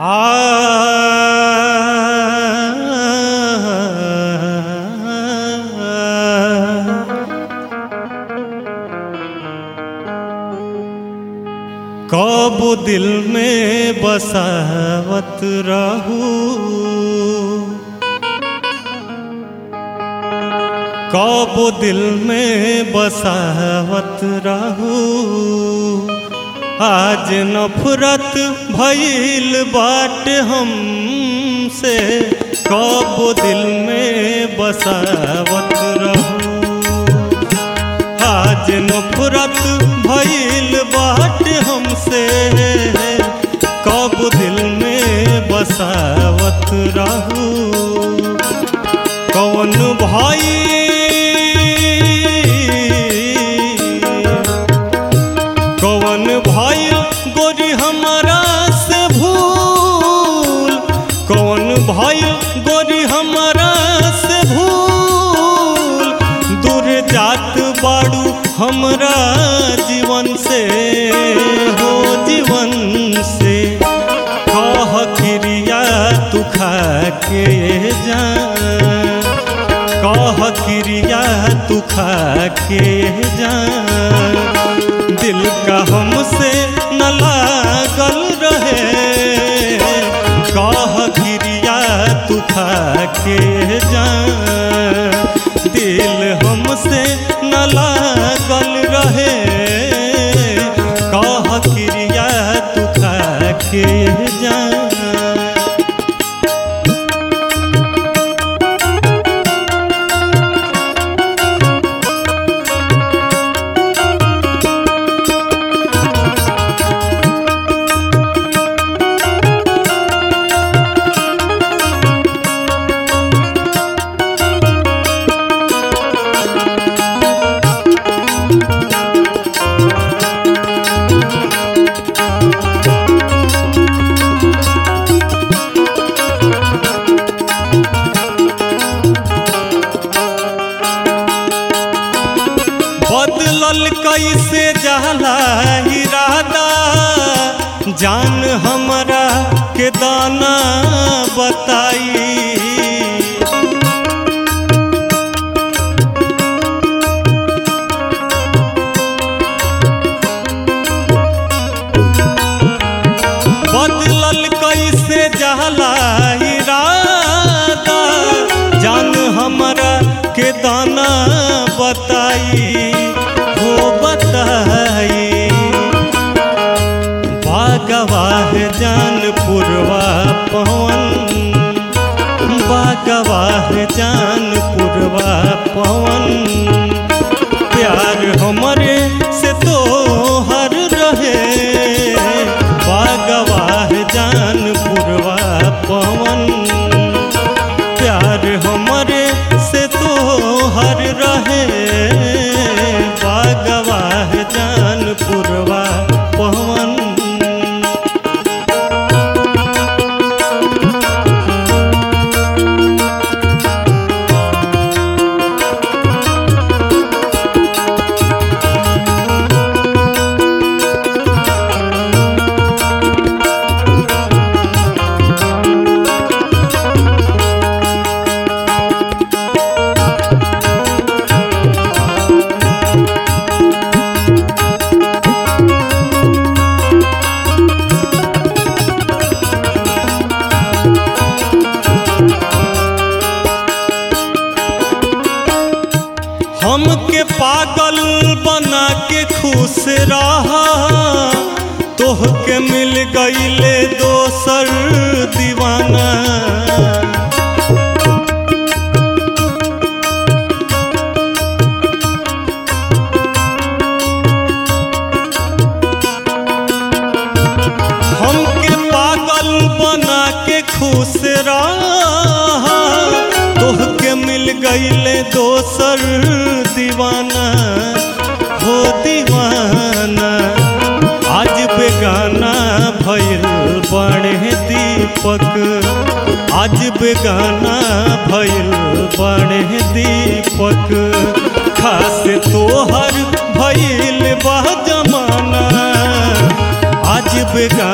कब दिल में बसावत रहू कब दिल में बसावत रहू आज नफरत भइल बाट हमसे कब दिल में बसावत रहू आज नफरत भइल बाट हमसे कब दिल में बसावत रहू कौन भाई कौन भाई गोरी हमारा से भूल कौन भाई गोरी हमारा से भूल दूर जात बाड़ू हमरा जीवन से हो जीवन से कह क्रिया तू खा के जा कह क्रिया तू खा के जा दिल का हमसे न लागल रहे कह क्रिया तू खा के जा दिल हमसे न लागल रहे कह क्रिया तू खा के जा बदलल कैसे जाला इरादा जान हमरा के दाना बताई बदलल कैसे जाला इरादा जान हमरा के दाना बताई हो बताई बागवाह जान पुरवा पवन बागवाह जान पुरवा पवन प्यार हमरे से तो हर रहे बागवाह जान पुरवा पवन प्यार हमरे से तो हर रहे बागवाह जान पुरवा पवन हमके पागल बना के खुश रहा तोहके मिल गईले दोसर दीवाना हमके पागल बना के खुश रहा तोहके मिल गईले दोसर दीवाना हो दीवाना आज बेगाना भइल बड़े दीपक आज बेगाना भइल बड़े दीपक खास तोहर भइल बा जमाना आज बेगाना